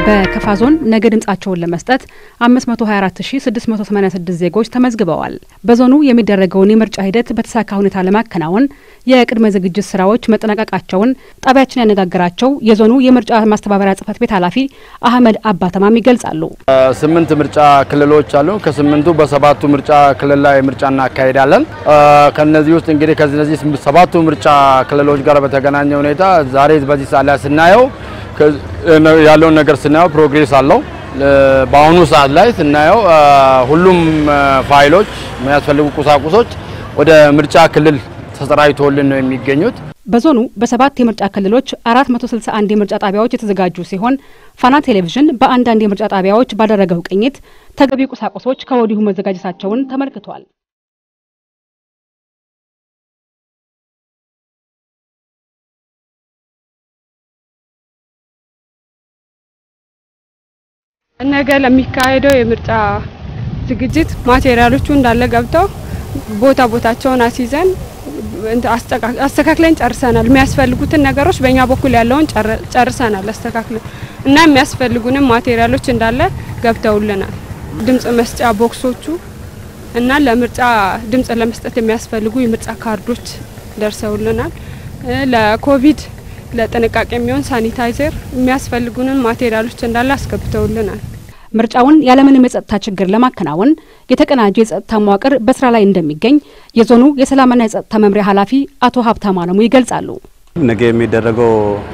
በከፋ ዞን ነገ ድምጻቸውን ለመስጠት 524686 ዜጎች ተመዝግበዋል። በዞኑ የሚደረገውን የምርጫ ሂደት በተሳካ ሁኔታ ለማከናወን የቅድመ ዝግጅት ስራዎች መጠናቀቃቸውን ጣቢያችን ያነጋገራቸው የዞኑ የምርጫ ማስተባበሪያ ጽህፈት ቤት ኃላፊ አህመድ አባተማም ይገልጻሉ። ስምንት ምርጫ ክልሎች አሉ። ከስምንቱ በሰባቱ ምርጫ ክልል ላይ ምርጫ እናካሄዳለን። ከነዚህ ውስጥ እንግዲህ ከነዚህ ሰባቱ ምርጫ ክልሎች ጋር በተገናኘ ሁኔታ ዛሬ በዚህ ሰዓት ላይ ስናየው ያለውን ነገር ስናየው ፕሮግሬስ አለው። በአሁኑ ሰዓት ላይ ስናየው ሁሉም ፋይሎች የሚያስፈልጉ ቁሳቁሶች ወደ ምርጫ ክልል ተሰራጭቶልን ነው የሚገኙት። በዞኑ በሰባት የምርጫ ክልሎች 461 የምርጫ ጣቢያዎች የተዘጋጁ ሲሆን ፋና ቴሌቪዥን በአንዳንድ የምርጫ ጣቢያዎች ባደረገው ቅኝት ተገቢ ቁሳቁሶች ከወዲሁ መዘጋጀታቸውን ተመልክቷል። ነገ ለሚካሄደው የምርጫ ዝግጅት ማቴሪያሎቹ እንዳለ ገብተው ቦታ ቦታቸውን አስይዘን አስተካክለን ጨርሰናል። የሚያስፈልጉትን ነገሮች በእኛ በኩል ያለውን ጨርሰናል አስተካክለን እና የሚያስፈልጉንም ማቴሪያሎች እንዳለ ገብተውልናል። ድምጽ መስጫ ቦክሶቹ እና ለምርጫ ድምጽ ለመስጠት የሚያስፈልጉ የምርጫ ካርዶች ደርሰውልናል። ለኮቪድ ለጥንቃቄ የሚሆን ሳኒታይዘር የሚያስፈልጉንን ማቴሪያሎች እንዳለ አስገብተውልናል። ምርጫውን ያለምንም የጸጥታ ችግር ለማከናወን የተቀናጀ የጸጥታ መዋቅር በስራ ላይ እንደሚገኝ የዞኑ የሰላምና የጸጥታ መምሪያ ኃላፊ አቶ ሀብታሙ አለሙ ይገልጻሉ። ነገ የሚደረገው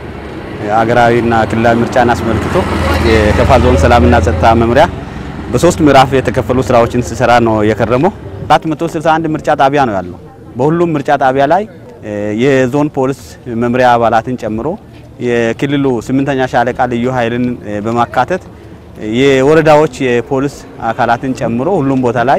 ሀገራዊና ክልላዊ ምርጫን አስመልክቶ የከፋ ዞን ሰላምና ጸጥታ መምሪያ በሶስት ምዕራፍ የተከፈሉ ስራዎችን ሲሰራ ነው የከረመው። 461 ምርጫ ጣቢያ ነው ያለው። በሁሉም ምርጫ ጣቢያ ላይ የዞን ፖሊስ መምሪያ አባላትን ጨምሮ የክልሉ ስምንተኛ ሻለቃ ልዩ ኃይልን በማካተት የወረዳዎች የፖሊስ አካላትን ጨምሮ ሁሉም ቦታ ላይ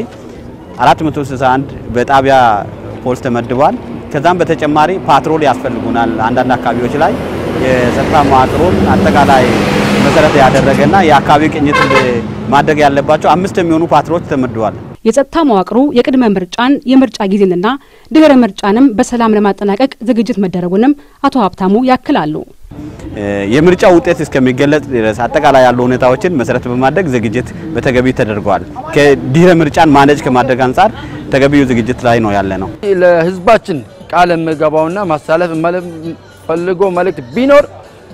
461 በጣቢያ ፖሊስ ተመድቧል። ከዛም በተጨማሪ ፓትሮል ያስፈልጉናል። አንዳንድ አካባቢዎች ላይ የጸጥታ መዋቅሩን አጠቃላይ መሰረት ያደረገና የአካባቢ ቅኝት ማድረግ ያለባቸው አምስት የሚሆኑ ፓትሮች ተመድቧል። የጸጥታ መዋቅሩ የቅድመ ምርጫን የምርጫ ጊዜንና ድህረ ምርጫንም በሰላም ለማጠናቀቅ ዝግጅት መደረጉንም አቶ ሀብታሙ ያክላሉ። የምርጫ ውጤት እስከሚገለጽ ድረስ አጠቃላይ ያሉ ሁኔታዎችን መሰረት በማድረግ ዝግጅት በተገቢ ተደርጓል። ከድህረ ምርጫን ማነጅ ከማድረግ አንጻር ተገቢው ዝግጅት ላይ ነው ያለ ነው። ለህዝባችን ቃል የምገባውና ማሳለፍ ፈልጎ መልእክት ቢኖር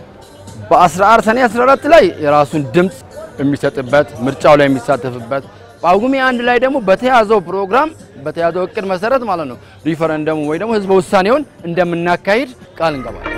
በ14 ሰኔ 14 ላይ የራሱን ድምፅ የሚሰጥበት ምርጫው ላይ የሚሳተፍበት ጳጉሜ አንድ ላይ ደግሞ በተያዘው ፕሮግራም በተያዘው እቅድ መሰረት ማለት ነው ሪፈረንደሙ ወይ ደግሞ ህዝበ ውሳኔውን እንደምናካሂድ ቃል እንገባለን።